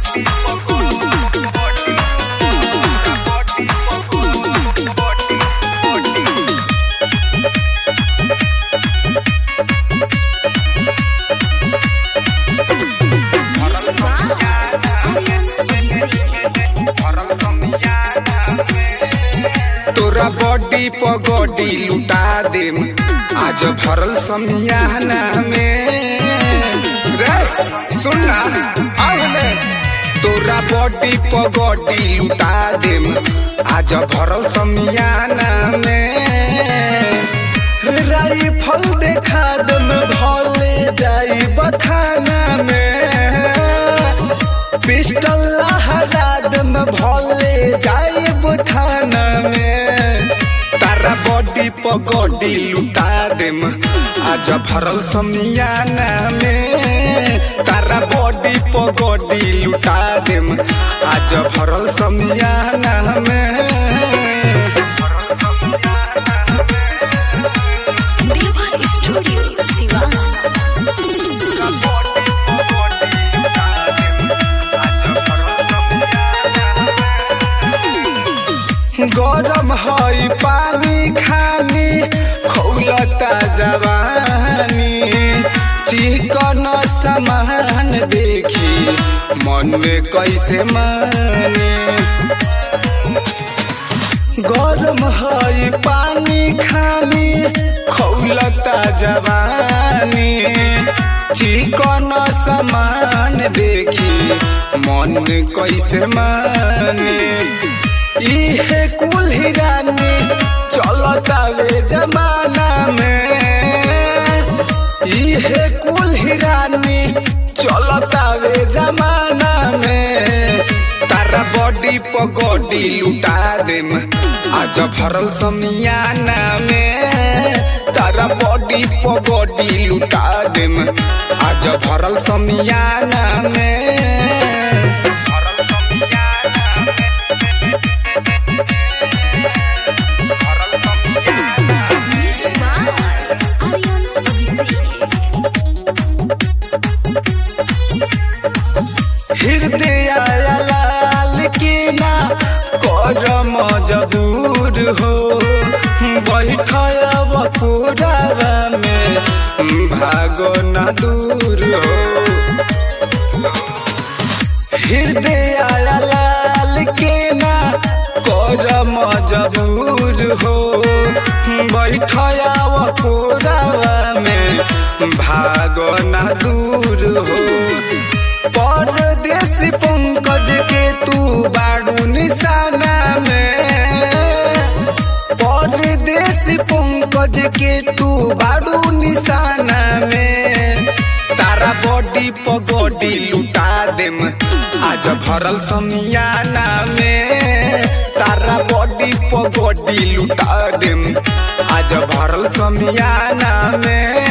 तोरा बॉडी पगोडी लुटा देम आज भरल समियाना में रे सुन ना आवले तोरा बॉडी पगोडी लुटा देम आज भरल समियाना में राइफल देखा दम भले जाई बथाना में पिस्टल लहरा दम भले जाई बथाना में तारा बॉडी पगोडी लुटा देम आज भरल समियाना में तारा बॉडी पगोडी लुटा देम आज भरल समियाना में देवा स्टूडियो सिवान गरम हई पानी खानी खौलता जवानी चिकन सामान देखी मन में कैसे माने गरम हई पानी खानी खौलता जवानी चिकन सामान देखी मन कैसे माने इहे कुल हिरानी चलता वे जमाना में इहे कुल हिरानी चलता वे जमाना में तारा बॉडी पगोडी लुटा देम आज भरल समियाना में तारा बॉडी पगोडी लुटा देम आज भरल समियाना में म्यूजिक बाय आर्यन अभिषेक हृदय लाल के ना करम जबूर हो बैठब पुरावा में भागो न दूर हो हृदय लाल के ना करम जबूर हो बैठब पुरावा में भागो न दूर हो परदेश पंकज के तू बाड़ू निशाना में परदेश पंकज के तू बाड़ू निशाना में तारा बॉडी पगोडी लुटा देम आज भरल समियाना में तारा बॉडी पगोडी लुटा देम आज भरल समियाना में